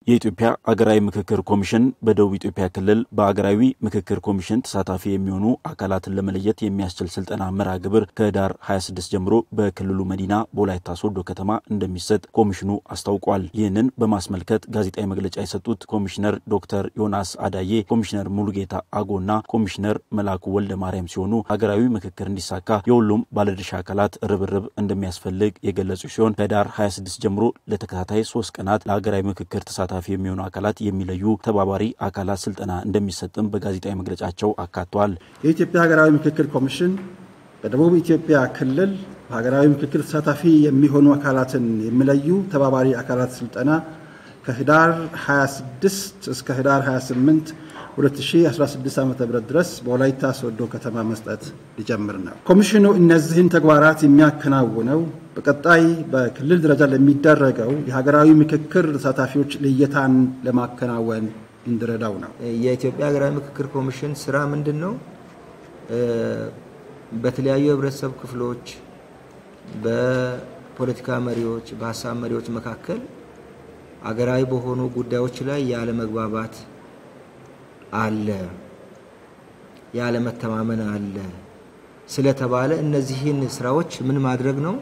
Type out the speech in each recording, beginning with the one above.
የኢትዮጵያ አገራዊ ምክክር ኮሚሽን በደቡብ ኢትዮጵያ ክልል በአገራዊ ምክክር ኮሚሽን ተሳታፊ የሚሆኑ አካላትን ለመለየት የሚያስችል ስልጠና መርሃ ግብር ከህዳር 26 ጀምሮ በክልሉ መዲና በወላይታ ሶዶ ከተማ እንደሚሰጥ ኮሚሽኑ አስታውቋል። ይህንን በማስመልከት ጋዜጣዊ መግለጫ የሰጡት ኮሚሽነር ዶክተር ዮናስ አዳዬ፣ ኮሚሽነር ሙሉጌታ አጎና ኮሚሽነር መላኩ ወልደ ማርያም ሲሆኑ ሀገራዊ ምክክር እንዲሳካ የሁሉም ባለድርሻ አካላት ርብርብ እንደሚያስፈልግ የገለጹ ሲሆን ከህዳር 26 ጀምሮ ለተከታታይ ሶስት ቀናት ለሀገራዊ ምክክር ተሳታፊ የሚሆኑ አካላት የሚለዩ ተባባሪ አካላት ስልጠና እንደሚሰጥም በጋዜጣዊ መግለጫቸው አካቷል። የኢትዮጵያ ሀገራዊ ምክክር ኮሚሽን በደቡብ ኢትዮጵያ ክልል በሀገራዊ ምክክር ተሳታፊ የሚሆኑ አካላትን የሚለዩ ተባባሪ አካላት ስልጠና ከህዳር 26 እስከ ህዳር 28 2016 ዓ ም ድረስ በወላይታ ሶዶ ከተማ መስጠት ሊጀምር ነው። ኮሚሽኑ እነዚህን ተግባራት የሚያከናውነው በቀጣይ በክልል ደረጃ ለሚደረገው የሀገራዊ ምክክር ተሳታፊዎች ልየታን ለማከናወን እንዲረዳው ነው። የኢትዮጵያ ሀገራዊ ምክክር ኮሚሽን ስራ ምንድን ነው? በተለያዩ የህብረተሰብ ክፍሎች፣ በፖለቲካ መሪዎች፣ በሀሳብ መሪዎች መካከል አገራዊ በሆኑ ጉዳዮች ላይ ያለመግባባት አለ፣ ያለመተማመን አለ ስለተባለ እነዚህን ስራዎች ምን ማድረግ ነው?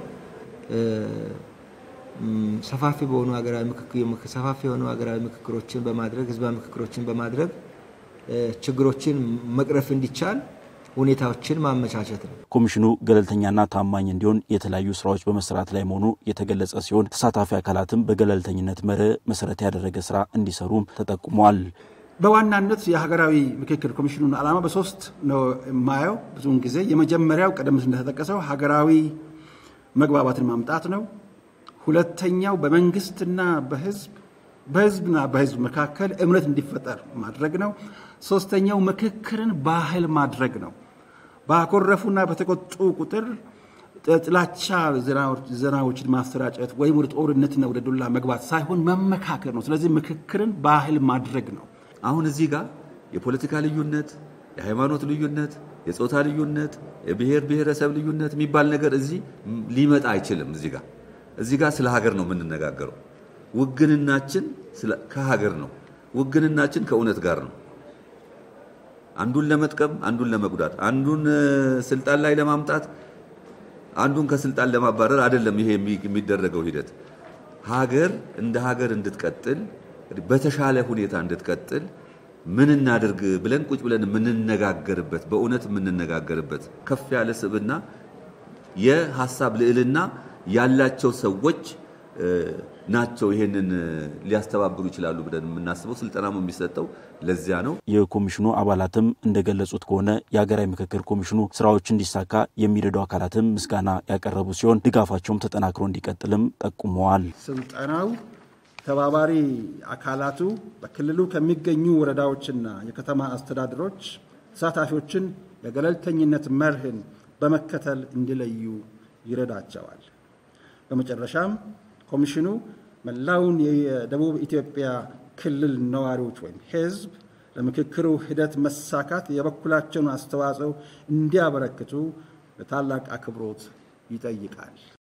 ሰፋፊ በሆኑ ሀገራዊ ሰፋፊ የሆኑ ሀገራዊ ምክክሮችን በማድረግ ህዝባዊ ምክክሮችን በማድረግ ችግሮችን መቅረፍ እንዲቻል ሁኔታዎችን ማመቻቸት ነው። ኮሚሽኑ ገለልተኛና ታማኝ እንዲሆን የተለያዩ ስራዎች በመሰራት ላይ መሆኑ የተገለጸ ሲሆን ተሳታፊ አካላትም በገለልተኝነት መርህ መሰረት ያደረገ ስራ እንዲሰሩም ተጠቁሟል። በዋናነት የሀገራዊ ምክክር ኮሚሽኑን ዓላማ በሶስት ነው የማየው። ብዙውን ጊዜ የመጀመሪያው ቀደም ሲል እንደተጠቀሰው ሀገራዊ መግባባትን ማምጣት ነው። ሁለተኛው በመንግስትና በህዝብ በህዝብና በህዝብ መካከል እምነት እንዲፈጠር ማድረግ ነው። ሶስተኛው ምክክርን ባህል ማድረግ ነው። ባኮረፉና በተቆጡ ቁጥር ጥላቻ ዜናዎችን ማሰራጨት ወይም ወደ ጦርነትና ወደ ዱላ መግባት ሳይሆን መመካከር ነው። ስለዚህ ምክክርን ባህል ማድረግ ነው። አሁን እዚህ ጋር የፖለቲካ ልዩነት፣ የሃይማኖት ልዩነት፣ የጾታ ልዩነት፣ የብሔር ብሔረሰብ ልዩነት የሚባል ነገር እዚህ ሊመጣ አይችልም። እዚህ ጋር እዚህ ጋር ስለ ሀገር ነው የምንነጋገረው። ውግንናችን ከሀገር ነው። ውግንናችን ከእውነት ጋር ነው። አንዱን ለመጥቀም፣ አንዱን ለመጉዳት፣ አንዱን ስልጣን ላይ ለማምጣት፣ አንዱን ከስልጣን ለማባረር አይደለም። ይሄ የሚደረገው ሂደት ሀገር እንደ ሀገር እንድትቀጥል በተሻለ ሁኔታ እንድትቀጥል ምን እናድርግ ብለን ቁጭ ብለን የምንነጋገርበት በእውነት የምንነጋገርበት ከፍ ያለ ስብዕና የሀሳብ ልዕልና ያላቸው ሰዎች ናቸው ይሄንን ሊያስተባብሩ ይችላሉ ብለን የምናስበው ስልጠናም የሚሰጠው ለዚያ ነው። የኮሚሽኑ አባላትም እንደገለጹት ከሆነ የሀገራዊ ምክክር ኮሚሽኑ ስራዎች እንዲሳካ የሚረዱ አካላትም ምስጋና ያቀረቡ ሲሆን ድጋፋቸውም ተጠናክሮ እንዲቀጥልም ጠቁመዋል። ስልጠናው ተባባሪ አካላቱ በክልሉ ከሚገኙ ወረዳዎችና የከተማ አስተዳደሮች ተሳታፊዎችን የገለልተኝነት መርህን በመከተል እንዲለዩ ይረዳቸዋል። በመጨረሻም ኮሚሽኑ መላውን የደቡብ ኢትዮጵያ ክልል ነዋሪዎች ወይም ሕዝብ ለምክክሩ ሂደት መሳካት የበኩላቸውን አስተዋጽኦ እንዲያበረክቱ በታላቅ አክብሮት ይጠይቃል።